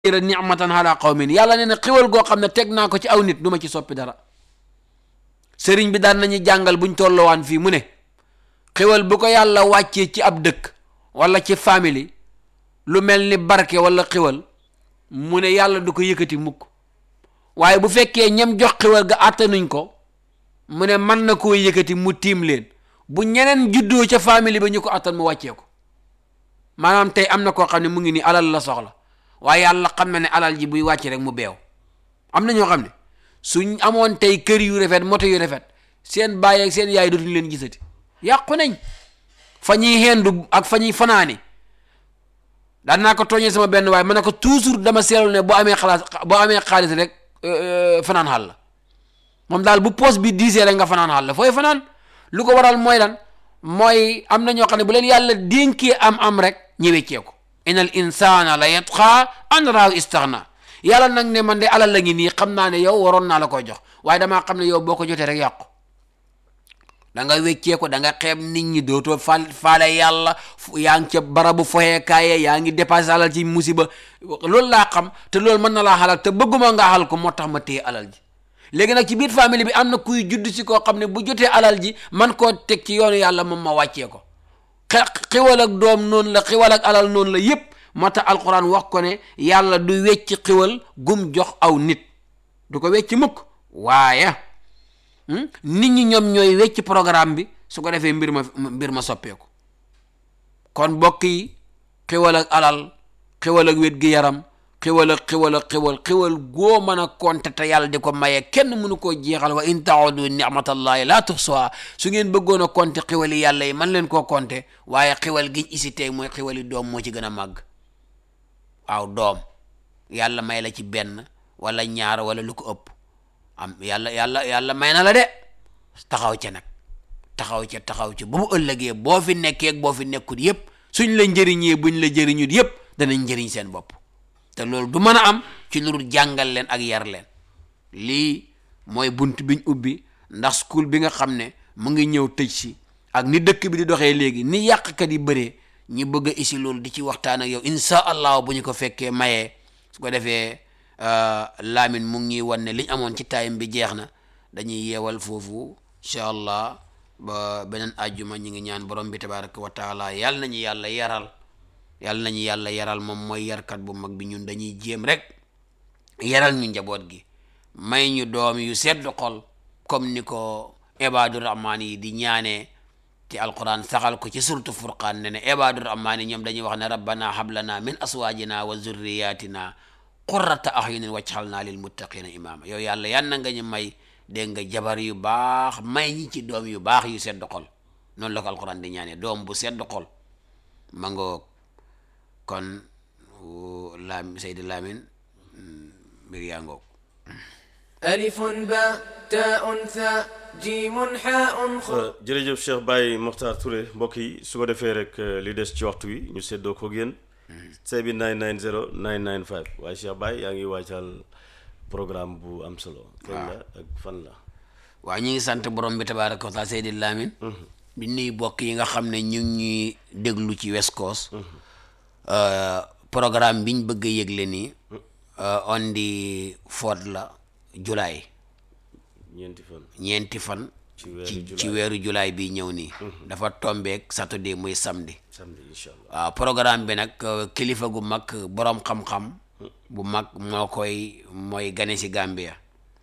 ra nicmatan ala qawmin yàlla nee na xiwal goo xam ne teg naa ko ci aw nit du ma ci soppi dara sëriñ bi daan nañu jàngal buñ tollowaan fii mu ne xiwal bu ko yàlla wàccee ci ab dëkk wala ci famille lu mel ni barke wala xiwal mu ne yàlla du ko yëkkati mukk waaye bu fekkee ñam jox xiwal ga àttanuñ ko mu ne mën na koo yëkkati mu tiim leen bu ñeneen juddoo ca famille ba ñu ko attan mu wàccee ko maanaam tey am na koo xam ne mu ngi nii alal la soxla waaye yàlla xam na ne alal ji buy wàcc rek mu beew am na ñoo xam ne suñ amoon tey kër yu rafet moto yu rafet seen baay ak seen yaay dootuñu leen gisati yàqu nañ fa ñuy hendu ak fa ñuy fanaani daan naa ko tooñee sama benn waaye ma ne ko toujours dama seetlu ne boo amee xalaas boo amee xaalis rek fanaan xaal la moom daal bu poos bi diisee rek nga fanaan xaal la fooy fanaan lu ko waral mooy lan mooy am na ñoo xam ne bu leen yàlla dénkee am am rek ñëweccee ko inal insana la yatqa an raaw istaghna yàlla nag ne man de alal la ngi nii xam naa ne yow waroon naa la koy jox waaye damaa xam ne yow boo ko jotee rek yàqu da nga weccee ko da nga xeeb nit ñi dootoo fal faale yàlla yaa ngi ca barabu foyeekaaye yaa ngi dépassé alal ci musiba loolu laa xam te loolu mën na laa xalal te bëgguma nga xal ko moo tax ma téye alal ji léegi nag ci biir famille bi am na kuy judd si koo xam ne bu jotee alal ji man koo teg ci yoonu yàlla moom ma wàccee ko xiwal ak doom noonu la xiwal ak alal noonu la yépp moo tax alquran wax ko ne yàlla du wecc xiwal gum jox aw nit du ko wecc mukk waaye nit ñi ñoom ñooy wecc programme bi su ko defee mbir ma mbir ma soppeeku kon mbokk yi xiwal ak alal xiwal ak wét gi yaram xiwal ak xiwal ak xiwal xiwal goo mën a konte te yàlla di ko maye kenn mënu koo jeexal wa in taodu nicmatallahi la tuhsuha su ngeen bëggoon a konte xiwali yàlla yi man leen koo konte waaye xiwal giñ isi tey mooy xiwali doom moo ci gën a màgg waaw doom yàlla may la ci benn wala ñaar wala lu ko ëpp am yàlla yàlla yàlla may na la de taxaw ca nag taxaw ca taxaw ca ba mu ëllëgee boo fi nekkee boo fi nekkut yépp suñ la njëriñee buñ la jëriñut yépp danañ njëriñ seen bopp te loolu du mën a am ci lu dul jàngal leen ak yar leen lii mooy bunt biñ ubbi ndax school bi nga xam ne mu ngi ñëw tëj si ak ni dëkk bi di doxee léegi ni yàqkat yi bëree ñi bëgg a isi loolu di ci waxtaan ak yow insha allah bu ñu ko fekkee mayee su ko defee Lamine mu ngi ñuy wan ne liñ amoon ci time bi jeex na dañuy yeewal foofu incha allah ba beneen àjjuma ñi ngi ñaan borom bi tabaraka wa taala yàlla nañu yàlla yaral yàlla nañu yàlla yaral moom mooy yarkat bu mag bi ñun dañuy jéem rek yaral ñu njaboot gi may ñu doom yu sedd xol comme ni ko ibaadu rahmaan yi di ñaanee te alquran saxal ko ci surtu furqaan ne ne ibaadu rahmaan yi ñoom dañuy wax ne rabbana hablana min aswaajina wa zurriyatina qurrata ahyunin waj'alna lil muttaqina imama yow yàlla yan na nga ñu may dégg nga jabar yu baax may ñi ci doom yu baax yu sedd xol noonu la ko alquran di ñaanee doom bu sedd xol ma ngoog kon laam Seydi Lamine mbir yaa ngoog ألف باء تاء ثاء جيم حاء خاء jërëjëf Cheikh Baye Mokhtar Touré mbokk yi su ko defee rek li des ci waxtu wi ñu seddoo ko génn say bi 990 995 waaye Cheikh Baye yaa ngi waajal programme bu am solo kañ la ak fan la waaw ñu ngi sant borom bi tabaraka wa taala Seydi Lamine di nuyu bokk yi nga xam ne ñu ngi ñuy déglu ci West Coast programme biñ bëgg a yëgle nii on di foot la July ñeenti fan ñeenti fan ci weeru ci July. ci weeru July bi ñëw nii dafa tombeek Saturday muy samedi samedi incha allah waaw programme bi nag euh, kilifa gu mag borom xam-xam bu mag moo koy mooy gane si Gambia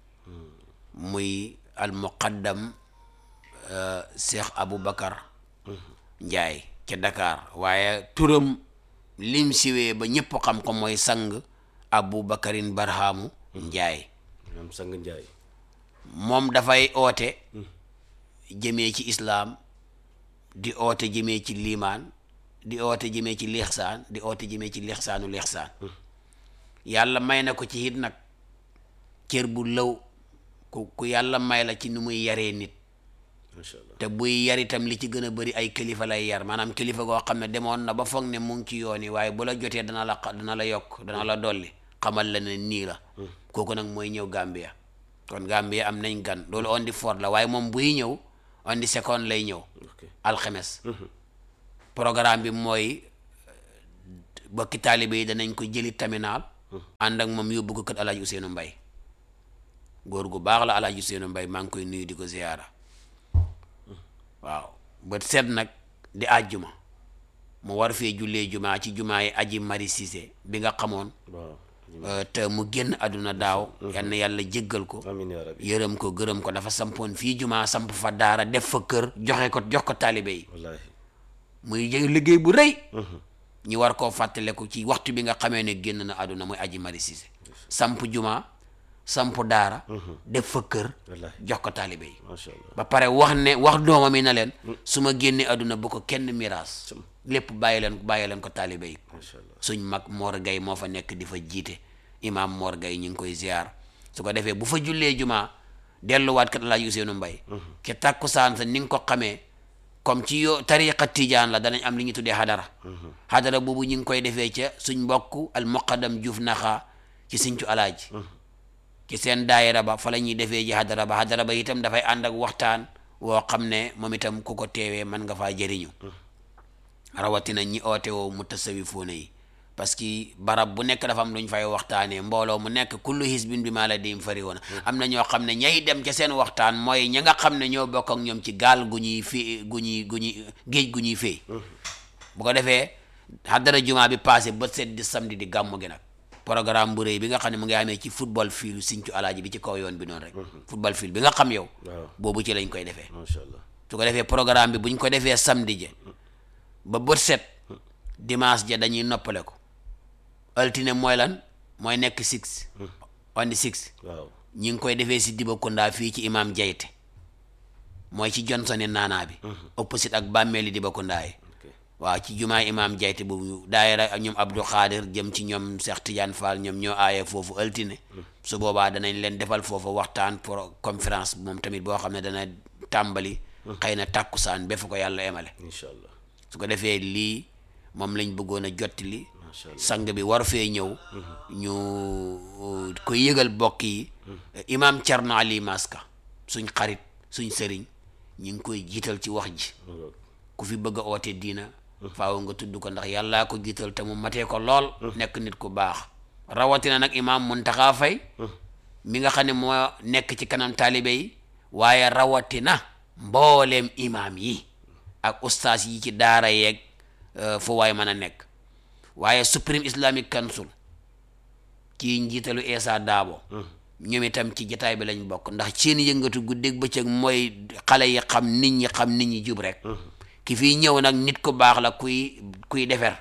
muy al muqaddam euh, Cheikh Aboubacar Njaay ca Dakar waaye turam lim siwee ba ñëpp xam ko mooy sang Aboubacarin Barhamu Njaay ñoom sang Njaay moom dafay oote jëmee ci islaam di oote jëmee ci liimaan di oote jëmee ci lixsaan di oote jëmee ci lixsaanu lixsaan yàlla may na ko ci it nag cër bu lëw ku ku yàlla may la ci nu muy yaree nit macha allah te buy yar itam li ci gën a bëri ay kilifa lay yar maanaam kilifa goo xam ne demoon na ba foog ne mu ngi ci yoon yi waaye bu la jotee dana la xa- dana la yokk dana la dolli xamal la ne nii la kooku nag mooy ñëw Gambia kon Gambia am nañ gan loolu on di fort la waaye moom buy ñëw on di second lay ñëw ok alxemes programme bi mooy bokki taalibe yi danañ ko jëli terminal ànd ak moom yóbbu ko kër alaaji Ousseynou Mbay góor gu baax la alaaji Ousseynou Mbay maa ngi koy nuyu di ko ziyaara waaw bët seet nag di àjjuma mu war fee jullee jumaa ci jumaa yi aji mari Cissé bi nga xamoon waaw euh, te mu génn àdduna daaw yal na yàlla jéggal ko amiin yaa rabbi yërëm ko gërëm ko dafa sampoon fii jumaa samp fa daara def fa kër joxe ko jox ko taalibe yi wallaahi muy jë- liggéey bu rëy ñu war koo fàttaleku ci waxtu bi nga xamee ne génn na àdduna muy aji mari Cissé samp jumaa samp daara def fa kër wallaahi jox ko taalibe yi macha allah ba pare wax ne wax doomam yi na leen su ma génnee àdduna bu ko kenn miraas lépp bàyyi leen bàyyi leen ko taalibe yi macha allah suñ mag Mor Gay moo fa nekk di fa jiite imaam Mor Gay ñu ngi koy ziar su ko defee bu fa jullee jumaa delluwaat kat Alaaji Ousseynou Mbay ke tàkkusaan sa ni nga ko xamee comme ci yo tariqa tijaan la danañ am li ñu tuddee hadara hadara boobu ñu ngi koy defee ca suñ mbokk al muqaddam Juuf Naxa ci Sinthiou Alaaji ci seen daayira ba fa la ñuy defee ji hadara ba hadara ba itam dafay ànd ak waxtaan woo xam ne moom itam ku ko teewee mën nga faa jëriñu rawatina ñi oote woo mu tasawifuuna yi parce que barab bu nekk dafa am lu ñu fay waxtaanee mbooloo mu nekk kullu hisbin bi maa ladayhim farihuun am na ñoo xam ne ñay dem ca seen waxtaan mooy ña nga xam ne ñoo bokk ak ñoom ci gaal gu ñuy fi gu ñuy gu ñuy géej gu ñuy fee bu ko defee haddara jumaa bi passé ba set di samedi di gàmmu gi nag programme bu rëy bi nga xam ne mu ngi amee ci football field Sinthiou Alaaji bi ci kaw yoon bi noonu rek football field bi nga xam yow waaw boobu ci lañ koy defee macha allah su ko defee programme bi bu ñu ko defee samedi je ba bët set dimanche ja dañuy noppale ko altine mooy lan mooy nekk six on the six waaw ñi ngi koy defee si Dibakunda fii ci imam Jayte mooy ci Johnson naanaa bi opposite ak bàmmeeli Dibakunda yi ok waaw ci jumaa imam Jayte boobu daayira ak ñoom Abdou Khadir jëm ci ñoom Cheikh Tidiane Fall ñoom ñoo aaye foofu altine su boobaa danañ leen defal foofu waxtaan pour conférence moom tamit boo xam ne dana tàmbali xëy na tàkkusaan ba fu ko yàlla emale incha allah su ko defee lii moom lañ bëggoon a jottali macha allah sang bi war fee ñëw ñu uh, ko yëgal bokk yi imam Thierno Ali Maska suñ xarit suñ sëriñ ñu ngi koy jiital ci wax ji mu ngoog. ku fi bëgg a oote diina faaw nga tudd ko ndax yàllaa ko jiital te mu matee ko lool nekk nit ku baax rawatina nag imam Muntaxa Fay mi nga xam ne moo nekk ci kanam taalibe yi waaye rawatina mbooleem imam yi ak ustaas yi ci daara yeeg euh, fu waay mën a nekk waaye Supreme Islamic Council ci njiitalu Essa Daabo ñoom itam ci jataay bi lañ bokk ndax seen yëngatu guddeeg bëccëg mooy xale yi xam nit ñi xam nit ñi jub rek ki fii ñëw nag nit ku baax la kuy kuy defer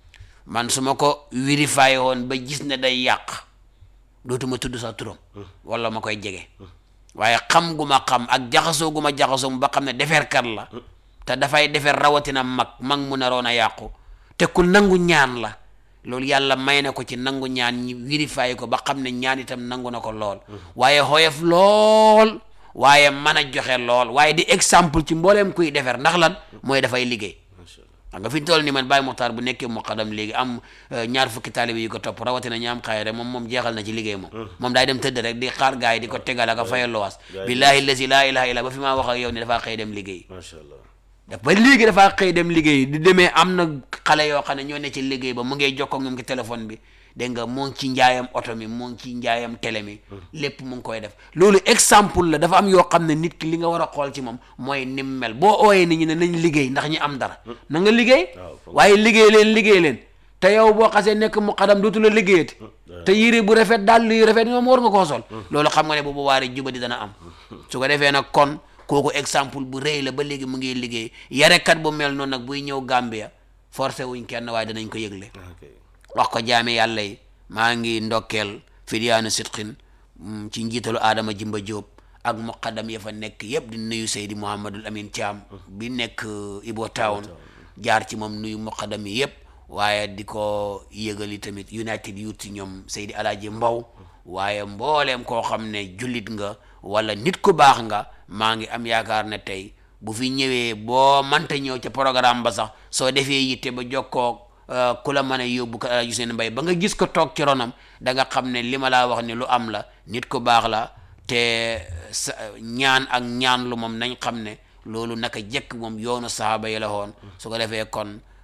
man su ma ko vérifié woon ba gis ne day yàq dootuma tudd sax turam wala ma koy jege waaye xam gu ma xam ak jaxasoo gu ma jaxasoo ba xam ne deferkat la te dafay defer rawatina mag mag mu naroon a yàqu te ku nangu ñaan la loolu yàlla may na ko ci nangu ñaan ñi vérifié ko ba xam ne ñaan itam nangu na ko lool waaye xoyof lool waaye mën a joxe lool waaye di exemple ci mbooleem kuy defer ndax lan mooy dafay liggéey macha allah xam nga fi ñu toll nii man Baye Mokhtar bu nekkee muqaddam léegi am euh, ñaar fukki taalibe yu ko topp rawatina ñi am xayre moom moom jeexal na ci liggéey moom moom daay dem tëdd rek di xaar gaay yi di ko tegal ak a fayal luwaas Gaay yi- billahi lazi laa ilaha illa ba fi maa wax ak yow ni dafaa xëy dem liggéey macha allah daf ba léegi dafaa xëy dem liggéey di demee am na xale yoo xam ne ñoo ne ci liggéey ba mu ngay jokkoo ak ñoom ci téléphone bi dégg nga moo ngi ci njaayam oto mi moo ngi ci njaayam télé mi lépp mu ngi koy def loolu exemple la dafa am yoo xam ne nit ki li nga war a xool ci moom mooy nim mel boo ooyee nit ñi ne nañ liggéey ndax ñi am dara na nga liggéey waaw foog waaye liggéey leen liggéey leen te yow boo xasee nekk mu xadam dootu la liggéeyati te yére bu rafet daal yu rafet moom war nga koo sol loolu xam nga ne bu boobaa rek jubadi dana am su ko defee nag kon kooku exemple bu rëy la ba léegi mu ngi liggéey yarekat bu mel noonu nag buy ñëw Gambia forcé wuñ kenn waaye danañ ko yëgle ok wax ko jaame yàlla yi maa ngi ndokkeel fidiyaanu sitqin mm, ci njiitalu Adama Jimba Diop ak muqaddam ya fa nekk yëpp di nuyu Seydi Mouhamadul Amin Thiam bi nekk uh, Ibo Town jaar ci moom nuyu muqaddam yi yëpp waaye di ko yëgali tamit United Youth ci ñoom Seydi Alaaji Mbow waaye mbooleem koo xam ne jullit nga wala nit ku baax nga maa ngi am yaakaar ne tey bu fi ñëwee boo manta ñëw ca programme ba sax soo defee yitte ba jokkoo Uh, ku la mën a yóbbu ko Alaaji Useynu Mbay ba nga gis ko toog ci ronam da nga xam ne li ma laa wax ni lu am la nit ku baax la te sa ñaan ak ñaan lu moom nañ xam ne loolu naka jekk moom yoonu sahaaba yi la woon su ko defee kon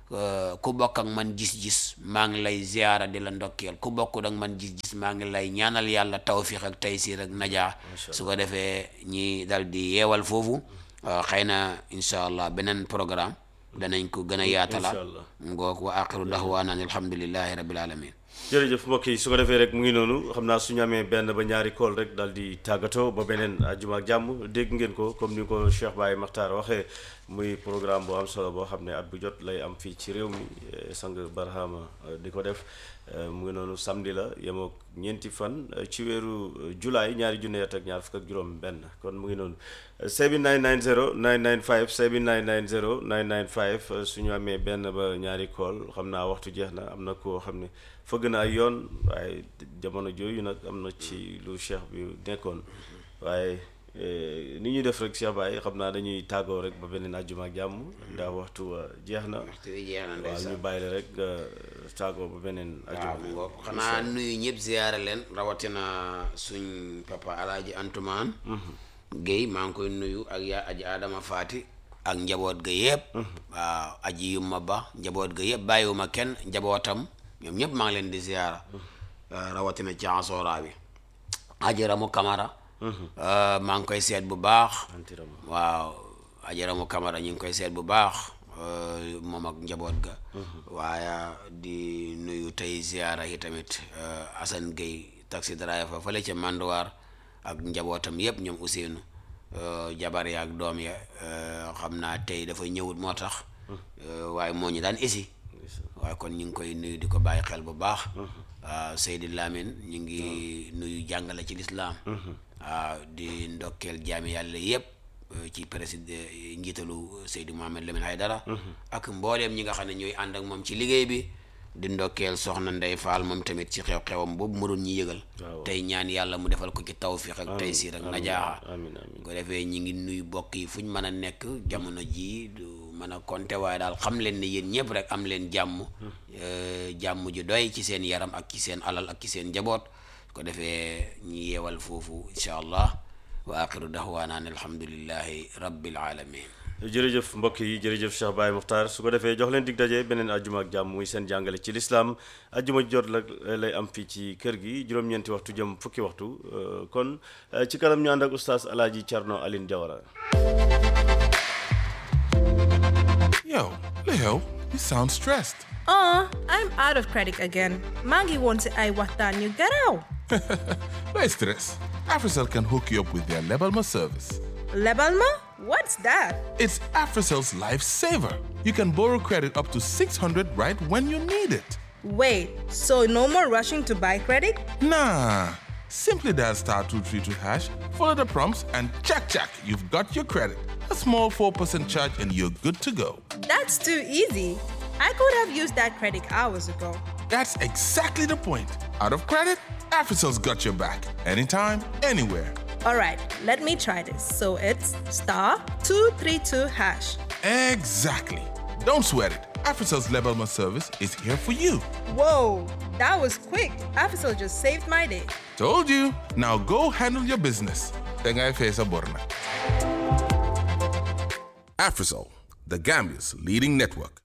euh, ku bokk ak man gis-gis maa ngi lay ziyaara di la ndokkeel ku bokkut ak man gis-gis maa ngi lay ñaanal yàlla tawfiq ak taysiir ak najaa su ko defee ñi dal di yeewal foofu euh, xëy na incha allah beneen programme danañ ko gën a yaatalaat Allah. ngoog wa axiru dahwaana an alhamdulillahi rabbil alamin jërëjëf mbokk yi su ko defee rek mu ngi noonu xam naa suñu amee benn ba ñaari kool rek daal di tàggatoo ba beneen àjjuma ak jàmm dégg ngeen ko comme ni ko Cheikh Baye Makhtar waxee muy programme bu am solo boo xam ne at bu jot lay am fii ci réew mi eh, sang Barhama eh, di ko def eh, mu ngi noonu samedi la yemoo ñeenti fan eh, ci weeru eh, julaay ñaari junne at ak ñaar fukk ak juróom benn kon mu ngi noonu 7990 995 7990 995 suñu amee benn ba ñaari kool xam naa waxtu jeex na am na koo xam ne fëgg na ay yoon waaye jamono jooyu nag am na ci lu cheikh bi nekkoon waaye eh, ni ñuy def rek Cheikh Baye xam naa dañuy tàggoo rek ba beneen àjjuma ak jàmm ndax waxtu wa jeex na waaw ñu bàyyi la rek nga tàggoo ba beneen waaw àjjuma mu ngoog xanaa nuyu ñëpp ziyaare leen rawatina suñ papa alaaji antumaan Guèye maa ngi koy nuyu ak yaa aji adama faati ak njaboot ga yëpp waaw aji yumma ba njaboot ga yëpp bàyyiwuma kenn njabootam ñoom ñëpp maa ngi leen di ziyaara rawatina ci ansora bi aji ramu kamara maa ngi koy seet bu baax antirama waaw ajaramu kamara ñu ngi koy seet bu baax euh, moom ak njaboot ga waaye di nuyu tey ziyaara yi tamit euh, Assane Gueye taxi driver fële ca Manduwaar ak njabootam yëpp ñoom Ousseynou euh, jabar ya ak doom ya euh, xam naa tey dafa ñëwut moo tax euh, waaye moo ñu daan isi waaye kon ñu ngi koy nuyu di ko bàyyi xel bu baax waaw Seydi Lamine ñu ngi nuyu jàngale ci lislaam waaw di ndokkeel jaami yàlla yëpp euh, ci président njiitalu Seydi Mohamed Lamine Haydara ak mbooleem ñi nga xam ne ñooy ànd ak moom ci liggéey bi di ndokkeel soxna Ndey Faal moom tamit ci xew-xewam boobu mu doon ñu yëgal Waaw. tey ñaan yàlla mu defal ko ci tawfiq ak taysiir ak najaaxa amin amin ko defee ñi ngi nuyu bokk yi fu ñu mën a nekk jamono ji du mën a compter waaye daal xam leen ne yéen ñëpp rek am leen jàmm euh, jàmm ju doy ci seen yaram ak ci seen alal ak ci seen njaboot ko defee ñi yeewal foofu incha allah wa axiru dahwaana an alhamdulillahi rabbil alamin jërëjëf mbokk yi jërëjëf Cheikh Baye Muxtaar su ko defee jox leen dig daje beneen àjjuma ak jàmm muy seen jàngale ci lislaam àjjuma jot la lay am fii ci kër gi juróom-ñeenti waxtu jëm fukki waxtu euh, kon euh, ci kanam ñu ànd ak oustaz Alaaji Thierno Aline Diawara Yo, Leo, you sound stressed. Aw, I'm out of credit again. Maggie wants I watan you get out. No stress. AfriCell can hook you up with their Lebalma service. Lebalma? What's that? It's AfriCell's lifesaver. You can borrow credit up to 600 right when you need it. Wait, so no more rushing to buy credit? Nah. Simply dial star 232 hash, follow the prompts, and check, check, you've got your credit. A small 4% charge, and you're good to go. That's too easy. I could have used that credit hours ago. That's exactly the point. Out of credit, AfriCell's got your back. Anytime, anywhere. All right, let me try this. So it's star 232 hash. Exactly. Don't sweat it. AfriCell's Lebalma service is here for you. Whoa, that was quick. Afisol just saved my day. Told you. Now go handle your business. Tengai Fesa Borna. AfriCell, the Gambia's leading network.